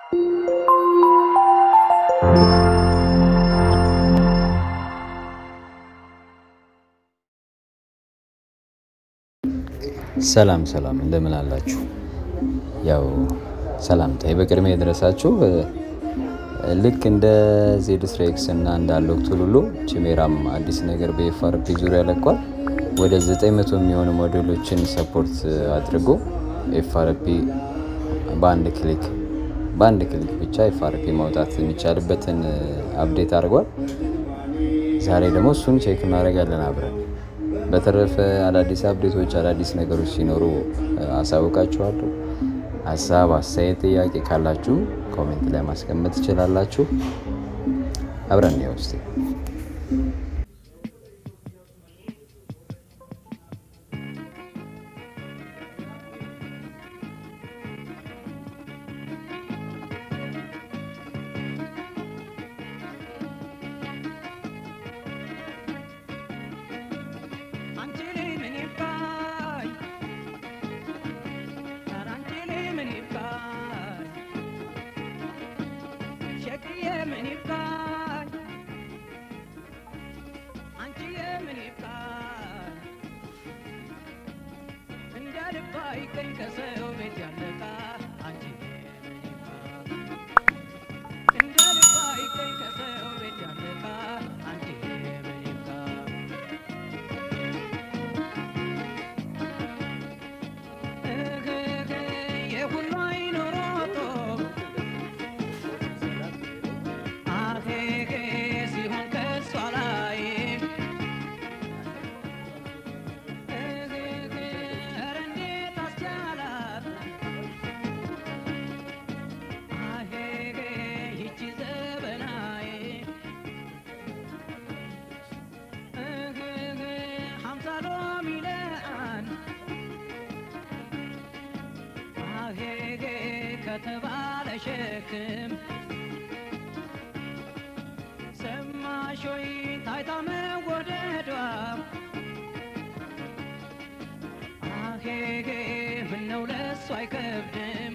ሰላም ሰላም እንደምን አላችሁ? ያው ሰላምታዬ በቅድሚያ የደረሳችሁ ልክ እንደ ዜድ ስትራይክስ እና እንዳለው ሁሉ ቺሜራም አዲስ ነገር በኤፍአርፒ ዙሪያ ለቋል። ወደ 900 የሚሆኑ ሞዴሎችን ሰፖርት አድርጎ ኤፍአርፒ በአንድ ክሊክ በአንድ ክሊክ ብቻ ኤፍአርፒ ማውጣት የሚቻልበትን አፕዴት አድርጓል። ዛሬ ደግሞ እሱን ቼክ እናደርጋለን አብረን። በተረፈ አዳዲስ አፕዴቶች፣ አዳዲስ ነገሮች ሲኖሩ አሳውቃችኋለሁ። ሀሳብ፣ አስተያየት፣ ጥያቄ ካላችሁ ኮሜንት ላይ ማስቀመጥ ትችላላችሁ። አብረን ነው ውስጥ ከተባለ ሸክም ሰማሽ ወይ ታይታ መወደዷ አሄጌ ምነው ለሱ አይከብድም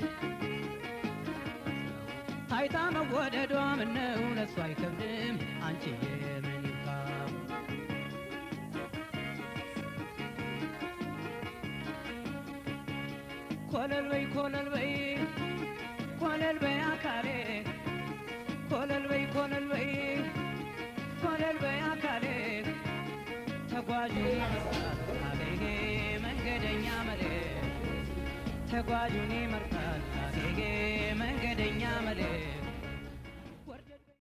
ታይታ መወደዷ ምነው ለሱ አይከብድም አንቺ የምን ይብቃ ኮለል በይ ኮለል በይ ኮለል በይ አካሌ ኮለል በይ ኮለል በይ ኮለል በይ አካሌ ተጓዡ ይመርጣል አገሬ መንገደኛ መሬ ተጓዡን ይመርጣል